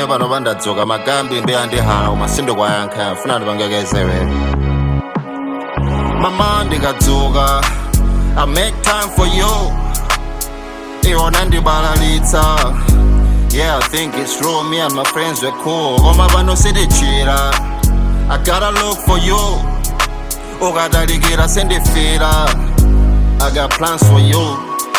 pano pandadzuka magambi mbeya ndi hala koma sindikwayankha funa ndipangekezere mama ndikadzuka i make time for you iwona ndibalalitsa yeah i think it's true me and my friends were cool koma pano sitichira i gotta look for you ukadalikira sendifira i got plans for you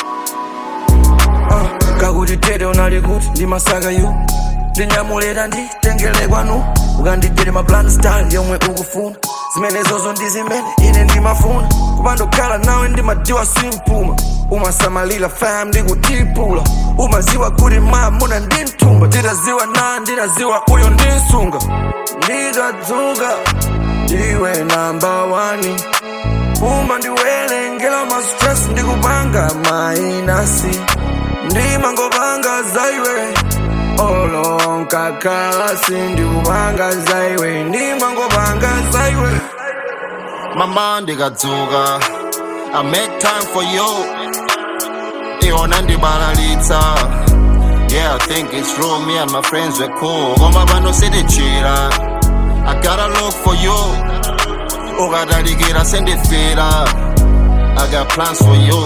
Ah, kakuti tete unali kuti ndimasaka yu ndinyamulira nditengere kwanu ukanditere maplan style yomwe ukufuna zimenezozo ndi zimene ine ndimafuna kupandokhala nawe ndimadiwa simpuma umasamalira fam ndikutipula umaziwa kuti mamuna ndimtumba nditaziwa na nditaziwa uyo ndinsunga ndikadzuka iwe namba wani uma ndiwerengera ma stress ndikupanga mainasi ndimangopanga zaiwe olonkakalasi ndikupanga zaiwe ndimangopanga zaiwe mama ndikadzuka i make time for you iwona ndibalalitsa yeah i think it's true me and my friends were cool koma pano sitichira i gotta look for you ukadalikira sendifira i got plans for you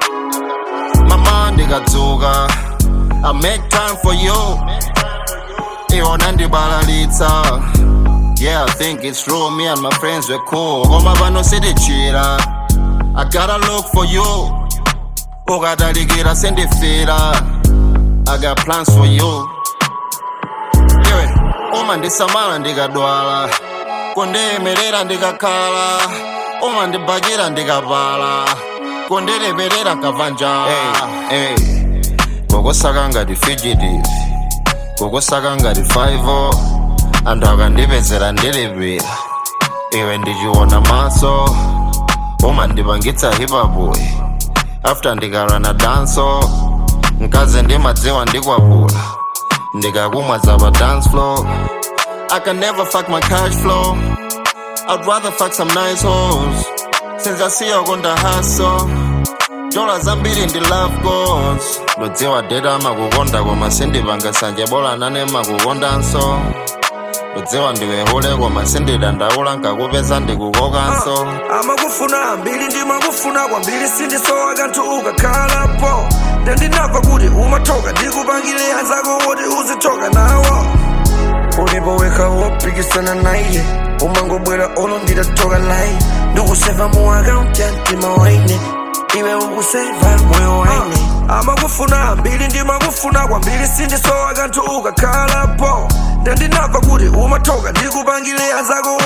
mama ndikadzuka i make time for you iwona ndibalalitsa Yeah, I think it's true. Me and my friends were cool. Koma pano sitichira. I gotta look for you. Ukadalikira sendifira. I got plans for you. Iwe, uma ndisamala ndikadwala. Kundiyimirira ndikakhala. Uma ndibakira ndikapala. Kundileperera nkabva njala. Hey, hey. Kokusaka ngati fugitive. Kokusaka ngati 5 anthu akandipezera ndilipira iwe ndichiona maso umandipangitsa hipapuyi after ndikalana danso mkazi ndimadziwa ndikwapula ndikakumwa za pa dance floor I can never fuck my cash flow I'd rather fuck some nice hoes since I see you on the hustle dola zambiri ndi love goals ndodziwa deta makukonda koma sindipanga sanje bola nane makukondanso ndodziwa ndiwehule koma sindidandaula nkakupeza ndikukokanso amakufuna ambiri ndimakufuna kwambiri sindisowa kanthu ukakhalapo ndandinamva kuti umathoka ndikupangire anzako woti uzithoka nawo ulipo wekha wopikisana naye umangobwera olo nditathoka naye ndikuseva mu akaunti ya mtima waine iwe ukuseva moyo waine amakufuna ambiri ndimakufuna kwambiri sindisowa kanthu ukakhalapo ndandinamva kuti umathoka ndikupangire anzako